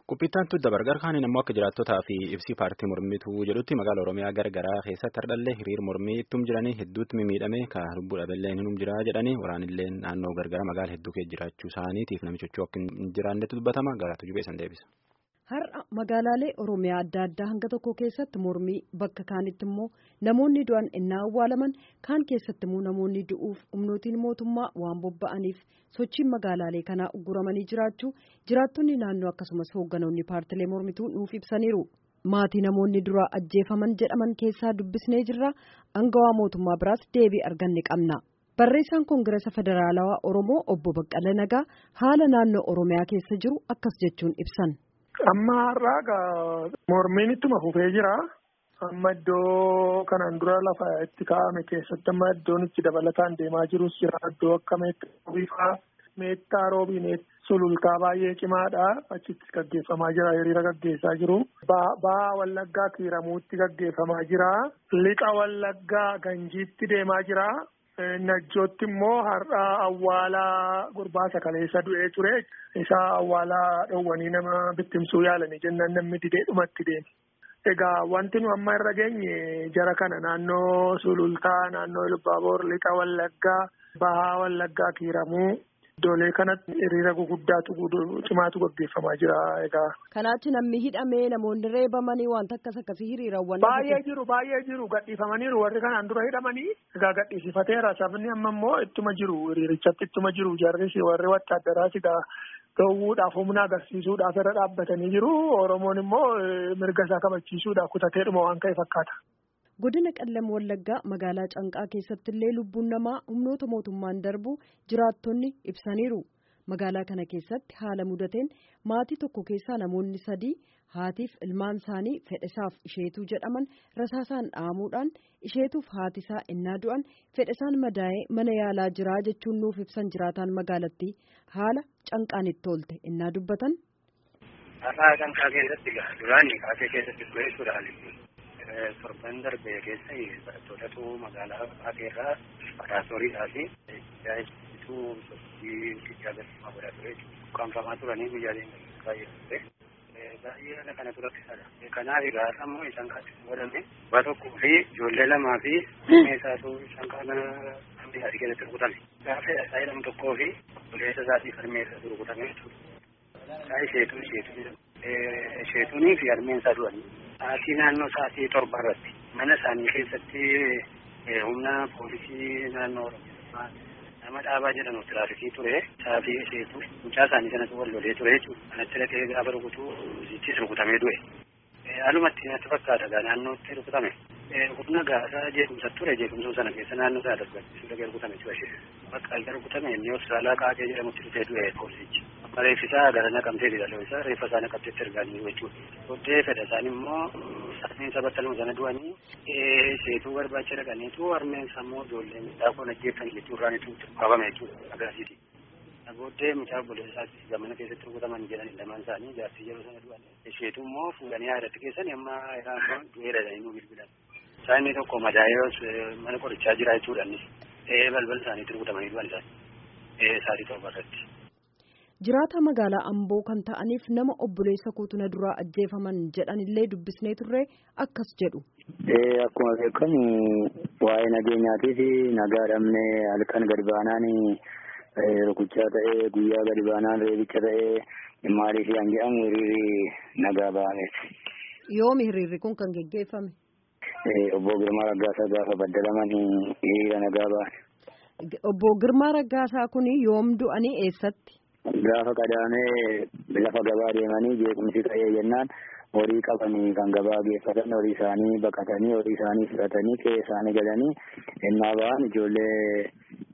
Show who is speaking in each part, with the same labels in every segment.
Speaker 1: Qophiittaan dabargar kaaniin immoo akka jiraattotaa fi ibsii paartii mormituu jedhutti magaala Oromiyaa garagaraa keessatti hardhallee hiriir mormii ittum jiranii hedduutti mimiidhame ka lubbuu dhabeellee hinum jiraa jedhanii waraanillee naannoo gargara magaala hedduu keessa jiraachuu isaaniitiif namichochuu akka hin jiraannetu dubbatama garaatu jubeessan deebisa.
Speaker 2: Har'a magaalaalee Oromiyaa adda addaa hanga tokko keessatti mormii bakka kaanitti immoo namoonni du'an innaa awwaalaman kaan keessatti immoo namoonni du'uuf humnootiin mootummaa waan bobba'aniif sochiin magaalaalee kanaa ugguramanii jiraachuu jiraattonni naannoo akkasumas hoogganoonni paartilee mormituu nuuf ibsaniiru. Maatii namoonni dura ajjeefaman jedhaman keessaa dubbisnee jirra angawaa mootummaa biraas deebii arganne qabna. Barreessaan Koongirasa Federaalawaa Oromoo obbo Baqqala Nagaa haala naannoo Oromiyaa keessa jiru akkas jechuun ibsan.
Speaker 3: Amma har'aa mormiin ittuma fufee jira. Amma iddoo kanaan dura lafa itti kaa'ame keessatti amma iddoon itti dabalataan deemaa jirus jira. Iddoo akka meettaa meettaa roobii sulultaa baay'ee cimaadha. Achitti gaggeeffamaa jira. Hiriira gaggeessaa jiru. Ba'a Wallaggaa kiiramuutti gaggeeffamaa jira. Lixa Wallaggaa Ganjiitti deemaa jira. Najjootti immoo har'a awwaalaa gurbaasa kaleessa du'ee ture. Isaa awwaalaa dhoowwanii nama bittimsuu yaalanii jennaan namni didee dhumatti deeme. Egaa wanti nu amma irra geenye jara kana naannoo Sulultaa, naannoo Ilbaaboor, Lixa Wallaggaa, Bahaa Wallaggaa, Kiiramuu iddoolee kanatti hiriira guguddaatu cimaatu gaggeeffamaa jira egaa.
Speaker 2: Kanaachi namni hidhamee namoonni reebamanii wanta akkas akkasii hiriirawwan.
Speaker 3: Baay'ee jiru baay'ee jiru gadhiifamaniiru warri kanaan dura hidhamanii egaa gadhiisifateera sabni amma immoo ittuma jiru hiriirichatti ittuma jiru jarris warri wattaadaraas egaa gahuu humna agarsiisuudhaaf irra dhaabbatanii jiru oromoon immoo mirga isaa kabachiisuudhaaf kutateedhuma waan ka'e fakkaata.
Speaker 2: Godina Qallam Wallaggaa magaalaa Canqaa keessatti illee lubbuun namaa humnoota mootummaan darbu jiraattonni ibsaniiru. Magaalaa kana keessatti haala mudateen maatii tokko keessaa namoonni sadii haatiif ilmaan isaanii fedhesaaf isheetuu jedhaman rasaasaan dhaamuudhaan isheetuuf haatisaa innaa du'an fedhesaan madaa'ee mana yaalaa jiraa jechuun nuuf ibsan jiraataan magaalattii haala canqaan itti oolte innaa dubbatan.
Speaker 4: Har'aa canqaa keessatti duraanii kaasee keessatti du'eessuudhaan torban darbee keessa barattootatu magaalaa Faateerraa Faraasoriidhaa fi jaajituu sochii guddaa gaggeeffamaa godhaa ture jechuudha. Qaanfamaa turanii guyyaa baay'ee ture. Baay'ee kana turakkisaadha. Kanaaf egaa ammoo isaan kan godhame abbaa tokkoo fi ijoollee lamaa fi meeshaatu isaan kana isaatii keessatti rukutame. Gaafa isaa jedhamu tokkoo fi obboleessa isaatii harmee isaatu rukutame jechuudha. Isaa isheetuu isheetuu isheetuunii fi harmeen isaa du'anii. Sa'aatii naannoo sa'aatii torba irratti mana isaanii keessatti humna poolisii naannoo Oromiyaa nama dhaabaa jedhamu tiraafikii ture sa'aatii isheetu mucaa isaanii sanatu wal lolee ture jechuudha. Kanatti dhaqee gaafa rukutuu ittis rukutamee du'e. Haalumatti natti fakkaata gaa naannootti rukutame. Humna gaasaa jeequmsa ture jeequmsuu sana keessa naannoo isaa darbachiisuu dhaqee rukutame ture ishee. Bakka alga rukutame inni hospitaalaa qaaqee jedhamutti dhufee du'e poolisichi. Reeffisaa gara naqamtee didaloo isaa reeffa isaa naqamteetti ergaanii jechuudha. Booddee fedha isaan immoo harmeen isaa battaluma sana du'anii isheetuu barbaacha dhaqaniitu harmeen isaa immoo ijoolleen daakuun ajjeeffan jechuu irraanitu qabame jechuudha agarsiisi. Booddee mucaa obboleessa isaatti gamana keessatti rukutaman jedhan lamaan isaanii jaartii yeroo sana du'an. Isheetu immoo fuudhanii haadhatti keessan amma irraa du'eera jedhanii nu bilbilan. Isaan inni tokko madaa'ee mana qorichaa jira jechuudha innis. Balbala isaaniitti rukutamanii du'an isaanii. Sa'aatii torba irratti.
Speaker 2: Jiraata magaalaa Amboo kan ta'aniif nama obboleessa kuutuna duraa ajjeefaman jedhan illee dubbisnee turre akkas jedhu.
Speaker 5: Akkuma beekamu waa'ee nageenyaatii fi nagaa dhabnee halkan gadi baanaan rukuchaa ta'ee guyyaa gadi baanaan reebicha ta'ee maaliif an jedhamu hiriirri nagaa ba'ameeti.
Speaker 2: Yoomi hiriirri kun kan geggeeffame?
Speaker 5: Obbo Girmaa Raggaasaa gaafa baddalaman hiriira nagaa ba'an.
Speaker 2: Obbo Girmaa Raggaasaa kun yoom du'anii eessatti?
Speaker 5: Gaafa qadaamee lafa gabaa deemanii jeequmsi ta'ee jennaan horii qabanii kan gabaa geeffatan horii isaanii baqatanii horii isaanii fudhatanii qe'ee isaanii galanii ennaa ba'an ijoollee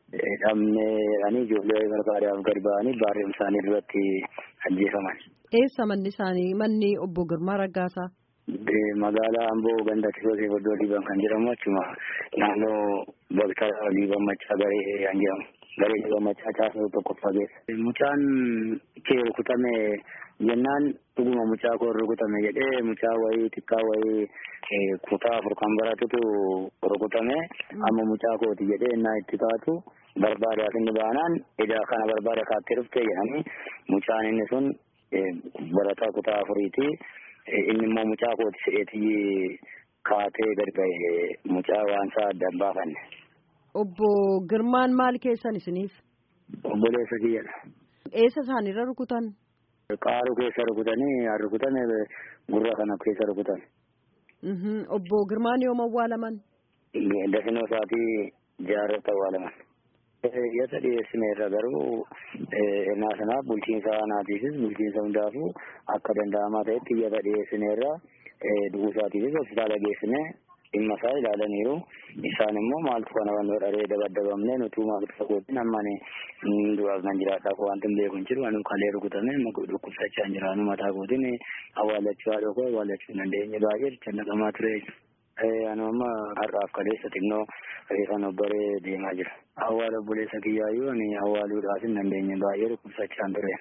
Speaker 5: dhabnee jedhanii ijoollee barbaadaaf gad ba'anii baarreen isaanii duratti ajjeefaman.
Speaker 2: Eessa manni isaanii manni obbo Girmaa Raggaasaa?
Speaker 5: Magaalaa Amboo ganda Kisoo Seefoddoo Liiban kan jedhamu achuma naannoo bakka Liiban Maccaa Garee kan jedhamu. Garee Liiban Maccaa caasuu tokkoffaa keessa. Mucaan kee rukutame jennaan dhuguma mucaa koo rukutame jedhee mucaa wayii xiqqaa wayii kutaa afur kan baratutu rukutame amma mucaa kooti jedhee innaa itti taatu barbaadaaf inni baanaan edaa kana barbaada kaattee dhuftee jedhanii mucaan inni sun barataa kutaa afuriiti. Inni immoo mucaa kooti se'eetii kaatee gadi ba'e mucaa waan isaa adda hin baafanne.
Speaker 2: Obbo Girmaan maal keessan isiniif?
Speaker 5: Obboleessa kiyyadha.
Speaker 2: Eessa isaanirra rukutan?
Speaker 5: Qaaruu keessa rukutanii rukutan gurra kana keessa rukutan.
Speaker 2: Obbo Girmaan yoom awwaalaman?
Speaker 5: Dafinoo isaatii jaarrata awwaalaman. Yasa dhiyeessineerra garuu ennaa sanaaf bulchiinsa aanaatiifis bulchiinsa hundaafuu akka danda'amaa ta'etti yasa dhiyeessineerra du'uu isaatiifis hospitaala geessine dhimma isaa ilaalaniiru. Isaan immoo maaltu kana waan dharee dabaddabamne nutuu maaltu fagootin ammani du'aaf nan jiraadhaaf wanti hin beeku hin jiru anu kalee rukutame dhukkubsachaa hin jiraanu mataa kootiin awwaallachuu haadha koo awwaallachuu hin dandeenye baay'ee jecha naqamaa ture. Anu amma har'aaf kaleessa xinnoo reefan obbaree deemaa jira. Awwaala obboleessa kiyyaayyuu ani awwaaluudhaaf hin dandeenye baay'ee dhukkubsachaan ture.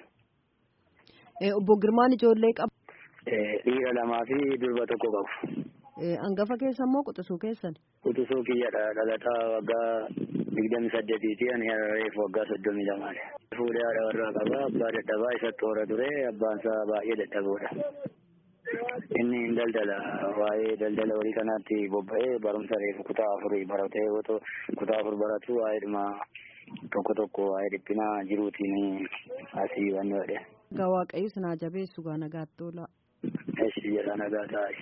Speaker 2: Obbo Girmaan ijoollee qabu.
Speaker 5: Dhiira lamaa fi durba tokko qabu.
Speaker 2: Hangafa keessa moo quxisuu keessan?
Speaker 5: Quxisuu kiyyadha dhalataa waggaa digdami saddeetiiti ani reefu waggaa soddomii lamaadha. Fuudhee haadha warraa qaba abbaa dadhabaa isa toora ture abbaan isaa baay'ee dadhaboodha. Inni daldala waa'ee daldala walii kanaatti bobba'ee barumsa reefu kutaa afurii baratee otoo kutaa afur baratu waa'eedhuma tokko tokko waa'ee dhiphinaa jiruutiin asii waan godhe.
Speaker 2: Egaa Waaqayyo sinaa jabeessu gaa nagaatti oola.
Speaker 5: Eessi jedha nagaa taa'e.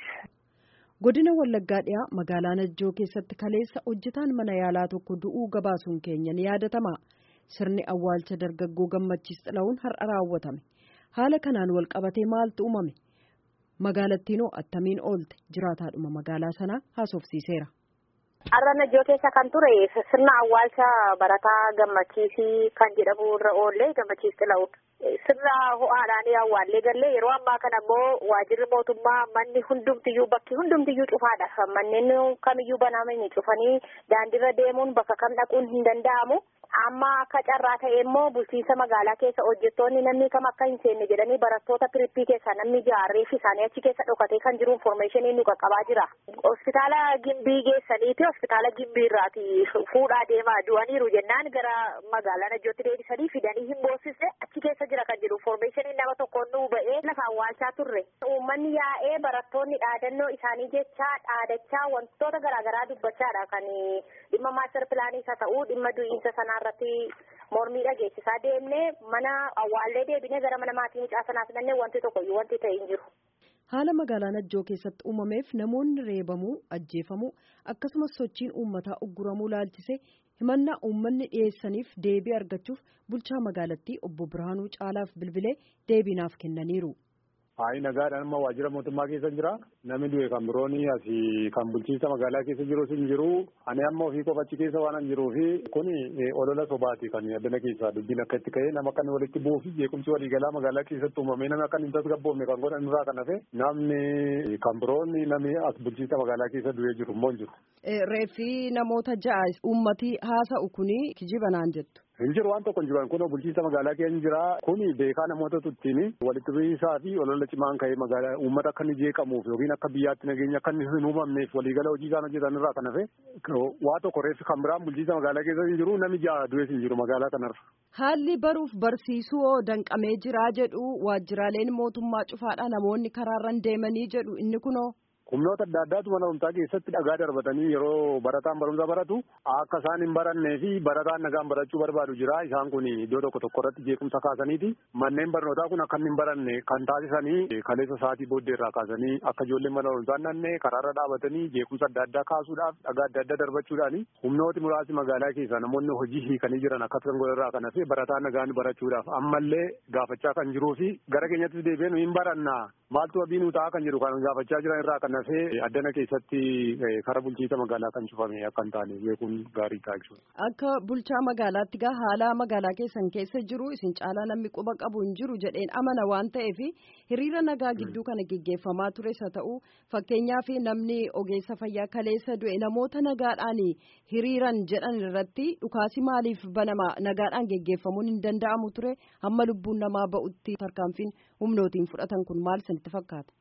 Speaker 2: Godina Wallaggaa dhiyaa magaalaa Najjoo keessatti kaleessa hojjetaan mana yaalaa tokko du'uu gabaasuun keenya ni yaadatama. Sirni awwaalcha dargaggoo gammachiis xila'uun har'a raawwatame. Haala kanaan wal qabatee maaltu uumame? Magaalattiinoo attamiin oolte jiraataadhuma magaalaa sanaa haasofsiiseera.
Speaker 6: Har'a Najjoo keessa kan ture sirna awwaalcha barataa gammachiisii kan jedhamu irra oollee gammachiis xila'uun. Sirna ho'aadhaan awwaallee gallee yeroo ammaa kana immoo waajirri mootummaa manni hundumtiyyuu bakki hundumtiyyuu cufaadha. Manneen kamiyyuu banamanii cufanii daandiirra deemuun bakka kam dhaquun hin danda'amu. Amma akka carraa ta'e immoo bulchiinsa magaalaa keessa hojjettoonni namni kam akka hin seenne jedhanii barattoota pirippii keessaa namni jaarreef isaanii achi keessa dhokatee kan jiru informeeshinii nu qaqqabaa jira. Hospitaala Gimbii geessaniiti hospitaala Gimbii irraati fuudhaa deemaa du'aniiru jennaan gara magaalaa Najjootti deebisanii fidanii hin boosisne achi keessa jira kan jedhu informeeshinii nama tokkoon nu ba'ee lafa awwaalchaa turre. Uummanni yaa'ee barattoonni dhaadannoo isaanii jechaa dhaadachaa wantoota garaagaraa dubbachaadha kan dhimma maaster pilaanii isa ta'uu dhimma du'iinsa sanaa irratti mormii dhageessisaa deemnee mana awwaallee deebinee gara mana maatii mucaa sanaa fidannee wanti tokkoyyuu wanti ta'e hin jiru.
Speaker 2: Haala magaalaa Najjoo keessatti uumameef namoonni reebamuu, ajjeefamuu akkasumas sochiin uummataa ugguramuu laalchisee himannaa uummanni dhiyeessaniif deebii argachuuf bulchaa magaalattii obbo Birhaanuu Caalaaf bilbilee deebiinaaf kennaniiru.
Speaker 7: Hayi nagaadhaan amma waajjira mootummaa keessa jira. Namni du'e kan birooni asii kan bulchiinsa magaalaa keessa jirus hin jiru. Ani amma ofii qofa achi keessa waan hin jiruufi kuni olola sobaati kan addana keessaa dubbiin akka itti ka'ee nama kan walitti bu'uu fi jeequmsi waliigalaa magaalaa keessatti uumamee namni akka hin tasgabboofne kan godhan irraa kan hafe namni kan biroonni namni as bulchiinsa magaalaa keessa du'ee jiru immoo hin jiru.
Speaker 2: Reeffi namoota ja'a uummatii haasa'u kuni kijiba naan jettu.
Speaker 7: Hin jiru waan tokko hin jiru kun bulchiinsa magaalaa keenya jira kuni beekaa namoota tuttiin walitti bu'iinsaa fi olola cimaan ka'ee magaalaa uummata akka inni jeeqamuuf yookiin akka biyyaatti nageenya akka inni hin uumamneef waliigala hojii isaan hojjetan irraa kan hafe waa tokko reeffi kan biraan bulchiinsa magaalaa keessa hin jiru namni ja'a du'ees hin jiru magaalaa kanarra.
Speaker 2: Haalli baruuf barsiisuu hoo danqamee jiraa jedhu waajjiraaleen mootummaa cufaadha namoonni karaarran deemanii jedhu inni kunoo.
Speaker 7: humnoota adda addaatu mana barumsaa keessatti dhagaa darbatanii yeroo barataan barumsa baratu akka isaan hin barannee fi barataan nagaan barachuu barbaadu jira isaan kun iddoo tokko tokko irratti jeequmsa kaasaniiti manneen barnootaa kun akka hin baranne kan taasisanii kaleessa sa'aatii booddee irraa kaasanii akka ijoolleen mana barumsaa nannee karaarra dhaabatanii jeequmsa adda addaa kaasuudhaaf dhagaa adda addaa darbachuudhaani humnooti muraasni magaalaa keessaa namoonni hojii hiikanii jiran akkas kan godharraa kan hafe barataan nagaan barachuudhaaf ammallee gaafachaa kan jiruu fi gara keenyattis deebi'ee nu hin barannaa maaltu abii nu ta'a kan jedhu kan gaafachaa jiran irraa kan hafe addana keessatti kara bulchiinsa magaalaa kan cufame akka hin taane beekuun gaarii ta'a jechuudha.
Speaker 2: Akka bulchaa magaalaatti gaa haala magaalaa keessan keessa jiru isin caalaa namni quba qabu hin jiru jedheen amana waan ta'eef hiriira nagaa gidduu kana geggeeffamaa tures haa ta'u fakkeenyaaf namni ogeessa fayyaa kaleessa du'e namoota nagaadhaan hiriiran jedhan irratti dhukaasi maaliif banama nagaadhaan geggeeffamuun hin danda'amu ture hamma lubbuun namaa ba'utti tarkaanfiin humnootiin fudhatan kun maal isinitti fakkaata?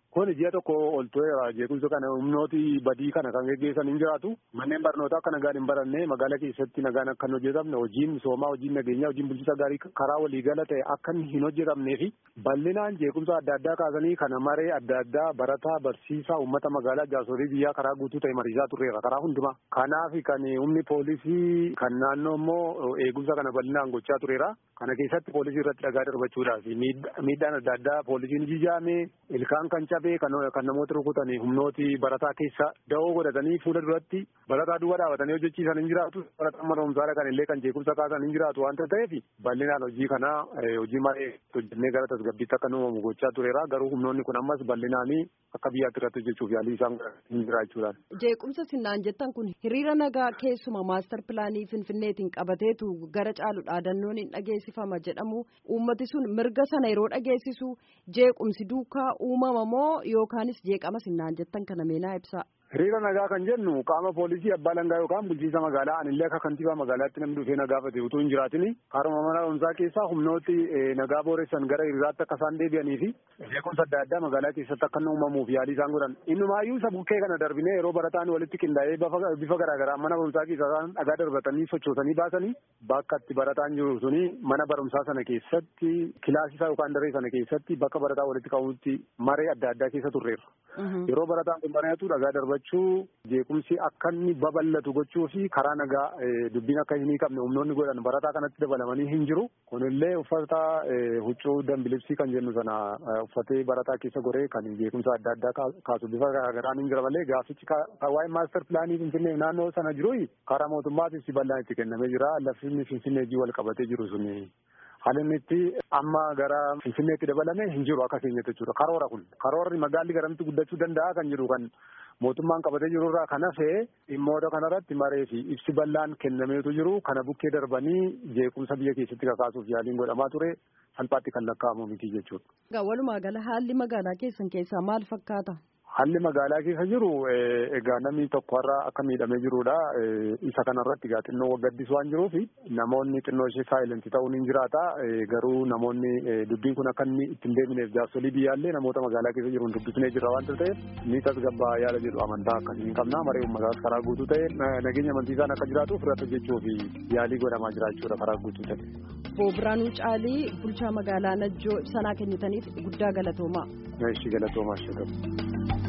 Speaker 7: Kun ji'a tokko ol tureera jeequmsa kana humnooti badii kana kan geggeessan hin jiraatu. Manneen barnootaa akka nagaan hin baranne magaala keessatti nagaan akka hin hojjetamne hojiin misoomaa hojiin nageenyaa hojiin bulchiinsa gaarii karaa waliigala ta'e akka hin hojjetamnee fi bal'inaan jeequmsa adda addaa kaasanii kana maree adda addaa barataa barsiisaa uummata magaalaa jaarsolii biyyaa karaa guutuu ta'e mariisaa turreera karaa hundumaa. Kanaaf kan humni poolisii kan naannoo immoo eegumsa kana bal'inaan gochaa tureera. Kana keessatti poolisii irratti dhagaa darbachuudhaaf miidhaan adda addaa poolisiin jijaame ilkaan kan cabee kan namoota rukutan humnooti barataa keessa da'oo godhatanii fuula duratti barataa duwwaa dhaabatanii hojjechiisan hin jiraatu barataan mana barumsaa kan illee kan jeequmsa kaasan hin jiraatu waanta ta'eef bal'inaan hojii kana hojii maree hojjennee gara tasgabbiitti akka uumamu gochaa tureera garuu humnoonni kun ammas bal'inaanii akka biyyaatti irratti hojjechuuf yaalii isaan hin jiraachuudhaan.
Speaker 2: Jeequmsa sinnaan jettan kun hiriira nagaa keessuma maastar pilaanii finfinneetiin qabateetu gara caalu dhaadannoon hin dhageessifama jedhamu uummati sun mirga sana yeroo dhageessisu jeequmsi duukaa uumama moo yookaanis jeeqama sinnaan jettan kana meenaa ibsaa.
Speaker 7: Hiriira nagaa kan jennu qaama poolisii abbaa langaa yookaan bulchiinsa magaalaa anillee akka kantiibaa magaalaatti namni dhufee nagaa fate utuu hin jiraatin karuma mana barumsaa keessaa humnooti nagaa booressan gara hiriiraatti akka isaan deebi'anii fi jeequmsa adda addaa magaalaa keessatti akka uumamuuf yaalii isaan godhan. Innumaayyuu isa bukkee kana darbinee yeroo barataan walitti qindaa'ee bifa garaagaraa mana barumsaa keessaa isaan dhagaa darbatanii sochoosanii baasanii bakka itti barataan jiru suni mana barumsaa sana keessatti kilaasisaa yookaan daree sana keessatti bakka barataa walitti qabutti maree adda addaa keessa turreerra. Yeroo barataan kun baratu dhagaa darbachuu jeequmsi akka inni babal'atu gochuu fi karaa nagaa dubbiin akka hin hiikamne humnoonni godhan barataa kanatti dabalamanii hin jiru. Kunillee uffata huccuu dambilibsii kan jennu sana uffatee barataa keessa goree kan jeequmsa adda addaa kaasu bifa garaagaraan hin jira malee gaafichi waa'ee maaster pilaanii finfinnee naannoo sana jiru karaa mootummaatis si bal'aan itti kennamee jira. Lafti finfinnee wal qabatee jiru suni. Haalli itti amma gara Finfinneetti dabalame hin jiru akka keenyatti jechuudha. Karoora kun karoorri magaalli garamitti guddachuu danda'a kan jiru kan mootummaan qabatee jiru irraa kan hafe dhimmoota kanarratti maree fi ibsi bal'aan kennameetu jiru kana bukkee darbanii jeequmsa biyya keessatti kakaasuuf yaaliin godhamaa ture salphaatti kan lakkaa'amu miti jechuudha.
Speaker 2: Walumaa gala haalli magaalaa keessan keessaa maal fakkaata?
Speaker 7: Haalli magaalaa keessa jiru egaa namni tokko har'a akka miidhamee jirudha. Isa kanarratti egaa xinnoo gaddis waan jiruuf namoonni xinnoo ishee saayilentii ta'uun hin jiraata. Garuu namoonni dubbiin kun akka inni ittiin deebineef jaarsolii biyyaallee namoota magaalaa keessa jiruun dubbisnee jirra waan ta'eef ni tasgabbaa yaada jedhu amantaa akkasii hin qabna. Maree uummataa karaa guutuu ta'e nageenya amantiisaan akka jiraatuuf irratti hojjechuuf yaalii godhamaa jiraachuudha karaa guutuu ta'e.
Speaker 2: Boobiraanuu Caalii bulchaa magaalaa Najjoo ibsanaa kennitaniif guddaa galatoomaa.
Speaker 7: Ishii galatoomaa ishee